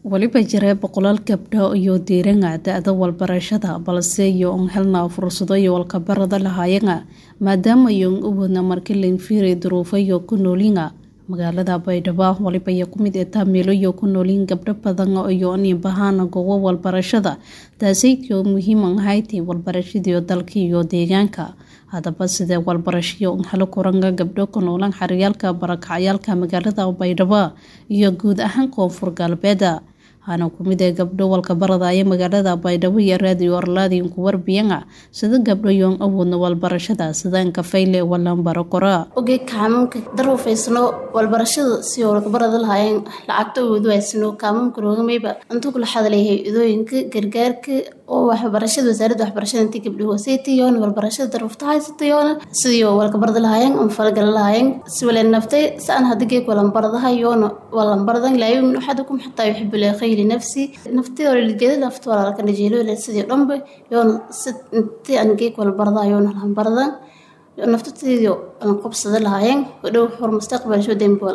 weliba jira boqolaal gabdho iyo diiranga da-da walbarashada balse iyo on helna fursado iyo walkabarada lahaayanga maadaama iyon u wadna marki lainfiiri duruufo iyo ku noolinga magaalada baydhabo waliba iyo kumid etaa meelo iyo ku noolin gabdho badan iyo nibahaana goobo walbarashada taasaytio muhiim ahayti walbarashadiio dalka iyo deegaanka hadaba sidee walbarashiyo helo kuranga gabdho ku noolan xaryaalka barakacyaalka magaalada baydhabo iyo guud ahaan koonfur galbeeda hana kumid ee gabdho walkabaradaya magaalada baydhabo iyo raadiyo arlaadiin ku warbiyanga sida gabdho yoon awoodna walbarashada sidaanka fayle walanbaro kora oge kaamunka daruufaysano walbarashada si walkabarada lahaayeen lacagta awoodu haysano kaamunka roogamayba intuu kula hadlayhay idooyinka gargaarka oo waxbarashada wasaaradda waxbarashada intii gabdho hooseytayoon walbarashada daruufta haysatayoon sidii walkabarada lahaayeen on falgala lahaayeen si wale naftay saan hadigeeg walanbaradahayoon walanbaradan laayin waxaad kum xataa yuxibu leekhayr nafsi naftii lijeeda nafta walaalka najeelo sidii dhanba yoona si intii aan geeg walbarada yoona lanbaradan naftateydio aan qabsada lahaayeen dhow hor mustaqbalsho dembi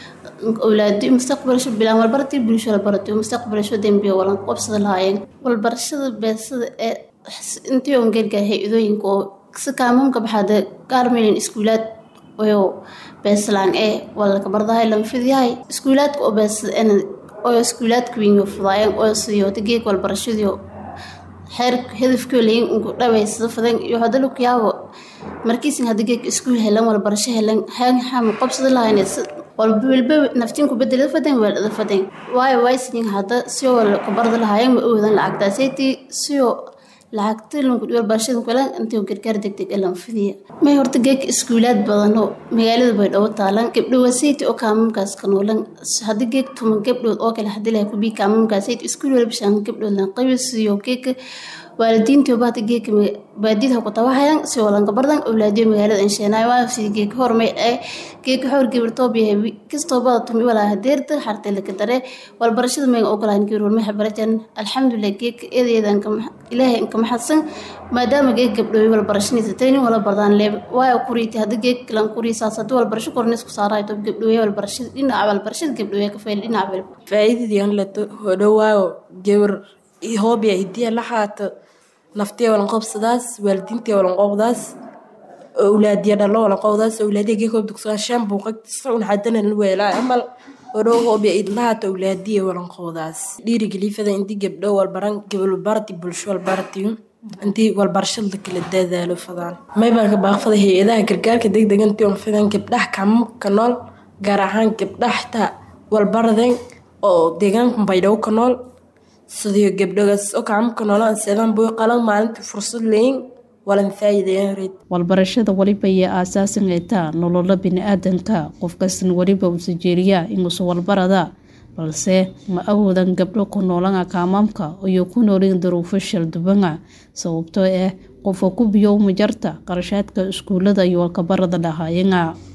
awlaadi mustaqbalsho bilaan walbarati bulsho walbarati mustaqbalsho dembi walan qabsada lahaayeen walbarashada beesada ee intii on geergaahay idooyinka oo si kaamuunka baxaada gaarmeynin iskuulaad oyo beeslaan ee walaka bardahay lanfidyahay iskuulaadka oo beesada ena oo iskuulaadka wiinyo fudaayeen oo siyoota geeg walbarashadiio xeer hedafkoo layin unku dhawaysada fadan iyo hadalo kuyaabo markiisin hadda geeg iskuul helan walbarasho helan haan xaama qabsada lahayn walba naftiin ku bedela fadan weeldhada fadan waayo waysinin hadda siyo kabarda lahaayeen ma awoodan lacagtaasaytii siyo lacagta walbarashada kulan intii gargaar degdeg elan fidiya may horta geeg iskuulaad badano magaalada baydhabo taalan gabdho waseyti oo kaamamkaas ka noolan haddii geeg tuman gabdhood oo kale hadii laha kubii kaamamkaasayt iskuul walba shaan gabdhood lan qabisiyo geeka waalidiintii bahda geeka baadida ku tabahayan si walanka bardan awlaadiyo magaalada ansheenaay waa sidii geeka hormay ee geeka xor gibirtoob yahay kastoo bada tumi walaa hadeerta xartay laka dare walbarashada mayga ogolahan gibir walma xabarajan alxamdulilah geeka eedeedan ilaahay inka maxadsan maadaama geeg gabdhooy walbarashanaysa taynin wala bardaan leeb waayo kuriiti hadda geeg lan kurii saas haddii walbarasho korneys ku saarayo tob gabdhooye walbarashada dhinaca walbarashada gabdhooye ka fayl dhinaca wal faa'iidadii aan lato hodhowaayo gabar hoobiya hidiya la xaato naftiya walanqobsadaas waalidiintiya walanqobdaas awlaadiya dhalo walanqobdaas awlaadiya geekoob dugsaa shan buuqagtisa un xadana la weelaa amal hodhow hoobiya idlahaata awlaadiya walanqobdaas dhiirigelifada intii gabdho walbaran gabalbarati bulsho walbaratiyo intii walbarashada kala dadaalo fadaan maybaan ka baaqfada hay-adaha gargaarka degdega intii on fidan gabdhaha kamamka nool gaar ahaan gabdhaha xitaa walbaraden oo deegaanka baydhabo ka nool sidii gabdhogaas oo kaamka noolaan seedaan boy qalan maalintii fursad leyin walan faa'iidayareed walbarashada waliba iyo aasaasan eetaa nololo bini-aadanka qof kastan weliba uu sajeeriyaa inuusa walbarada balse ma awoodan gabdho ku noolanga kaamaamka iyo ku noolin daruufo shaldubanga sababtoo ah qofka ku biyow majarta qarashaadka iskuulada iyo walkabarada lahaayanga